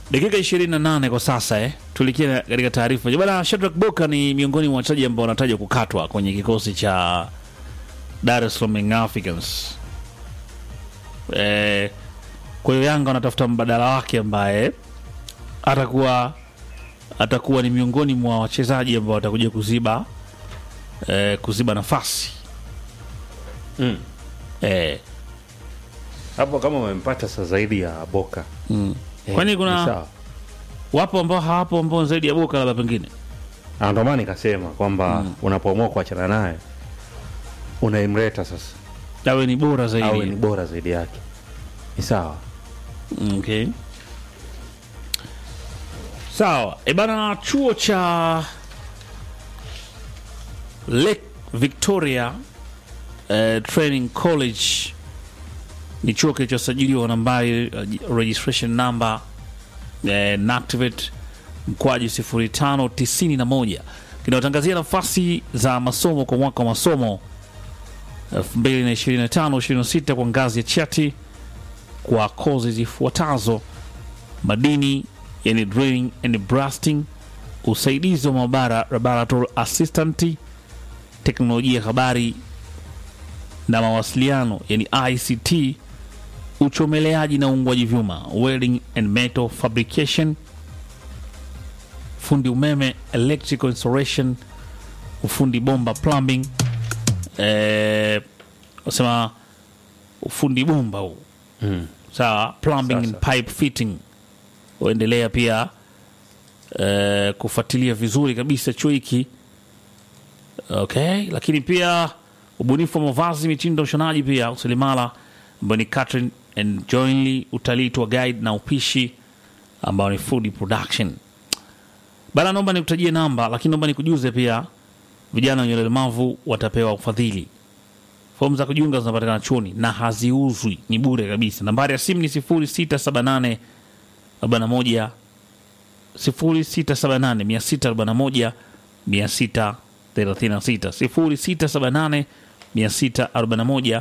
dakika 28 kwa sasa eh. Tulikia katika taarifa bwana. Shadrack Boka ni miongoni mwa wachezaji ambao wanatajwa kukatwa kwenye kikosi cha Dar es Salaam Young Africans. Eh, kwa hiyo Yanga wanatafuta mbadala wake ambaye atakuwa atakuwa ni miongoni mwa wachezaji ambao watakuja kuziba eh, kuziba nafasi Mm. eh, hapo kama umempata sa zaidi ya Boka mm. eh, Kwani ni kuna sawa. wapo ambao hawapo ambao zaidi ya Boka labda pengine Ah, ndo maana nikasema kwamba unapoamua kuachana naye unaimleta sasa awe ni bora awe zaidi ni bora zaidi yake, ni sawa. Okay. Sawa. E bana, chuo cha Lake Victoria eh, Training College ni chuo kilichosajiliwa nambari uh, registration number eh, NACTIVATE mkwaju 0591 kinayotangazia nafasi za masomo kwa mwaka wa masomo 2025-26 kwa ngazi ya chati kwa kozi zifuatazo: madini, yani drilling and blasting, usaidizi wa maabara laboratory assistant, teknolojia ya habari na mawasiliano, yani ICT, uchomeleaji na uungwaji vyuma, welding and metal fabrication, fundi umeme, electrical installation, ufundi bomba plumbing, eh, wasema ufundi bomba huu Mm. sawa plumbing and Sasa. pipe fitting uendelea pia eh, kufuatilia vizuri kabisa chuo hiki okay lakini pia ubunifu wa mavazi mitindo ushonaji pia uselimala ambayo ni catering and jointly utalii tour guide na upishi ambao ni food production bana naomba nikutajie namba lakini naomba nikujuze pia vijana wenye ulemavu watapewa ufadhili fomu za kujiunga zinapatikana chuoni na haziuzwi, ni bure kabisa. Nambari ya simu ni 0678 41 0678 641 636 0678 641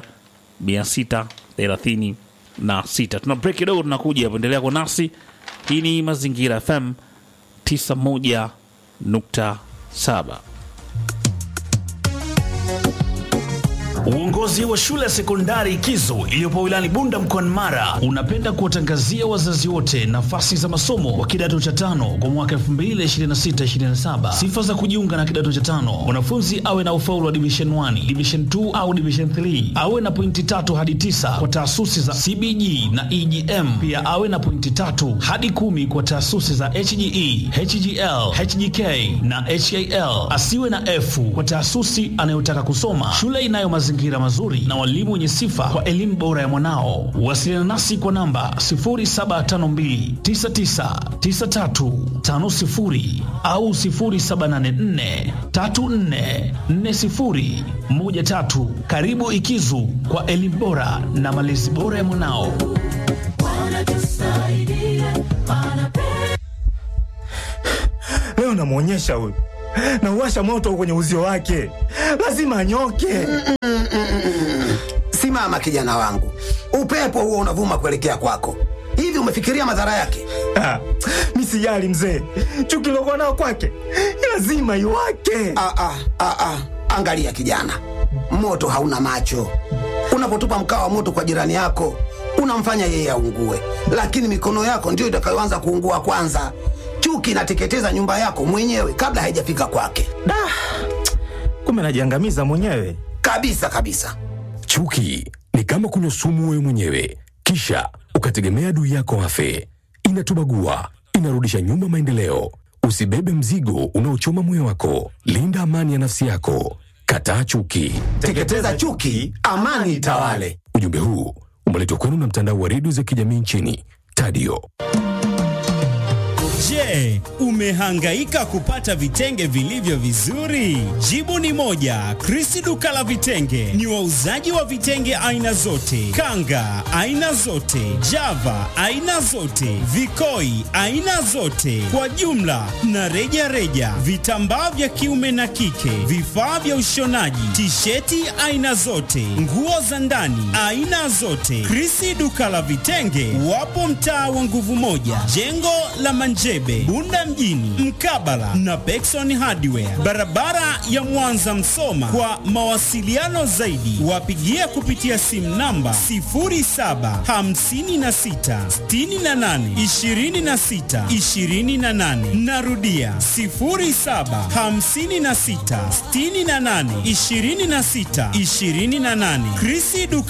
636. Tuna break kidogo, tunakuja hapo. Endelea kwa nasi. Hii ni Mazingira FM 91.7. Uongozi wa shule ya sekondari Kizo iliyopo wilayani Bunda mkoani Mara unapenda kuwatangazia wazazi wote nafasi za masomo wa kidato cha tano kwa mwaka 2026-2027. Sifa za kujiunga na kidato cha tano: mwanafunzi awe na ufaulu wa division 1, division 2 au division 3, awe na pointi tatu hadi tisa kwa taasisi za CBG na EGM. Pia awe na pointi tatu hadi kumi kwa taasisi za HGE, HGL, HGK na HAL. Asiwe na F kwa taasisi anayotaka kusoma. Shule inayo mazingira mazuri na walimu wenye sifa kwa elimu bora ya mwanao. Wasiliana nasi kwa namba 0752999350 au 0784344013. Karibu Ikizu kwa elimu bora na malezi bora ya mwanao. Leo namwonyesha huyu, nauwasha moto kwenye uzio wake, lazima anyoke. Simama kijana wangu, upepo huo unavuma kuelekea kwako. Hivi umefikiria madhara yake? Ah, mi sijali mzee, chuki lokuwa nao kwake lazima iwake. Ah, ah, ah, ah. Angalia kijana, moto hauna macho. Unapotupa mkaa wa moto kwa jirani yako, unamfanya yeye aungue, lakini mikono yako ndiyo itakayoanza kuungua kwanza. Chuki inateketeza nyumba yako mwenyewe kabla haijafika kwake, Da, kumbe najiangamiza mwenyewe. kabisa kabisa. Chuki ni kama kunywa sumu wewe mwenyewe, kisha ukategemea adui yako afe. Inatubagua, inarudisha nyuma maendeleo. Usibebe mzigo unaochoma moyo wako. Linda amani ya nafsi yako. Kataa chuki. Teketeza chuki, amani itawale. Ujumbe huu umeletwa kwenu na mtandao wa redio za kijamii nchini Tadio. Je, umehangaika kupata vitenge vilivyo vizuri? Jibu ni moja. Krisi duka la vitenge ni wauzaji wa vitenge aina zote, kanga aina zote, java aina zote, vikoi aina zote, kwa jumla na reja reja, vitambaa vya kiume na kike, vifaa vya ushonaji, tisheti aina zote, nguo za ndani aina zote. Krisi duka la vitenge wapo mtaa wa nguvu moja, jengo la Manjebe, Bunda mjini, mkabala na Pekson Hardware, barabara ya Mwanza Msoma. Kwa mawasiliano zaidi, wapigie kupitia simu namba 0756682628. Narudia 0756682628. Krisi duka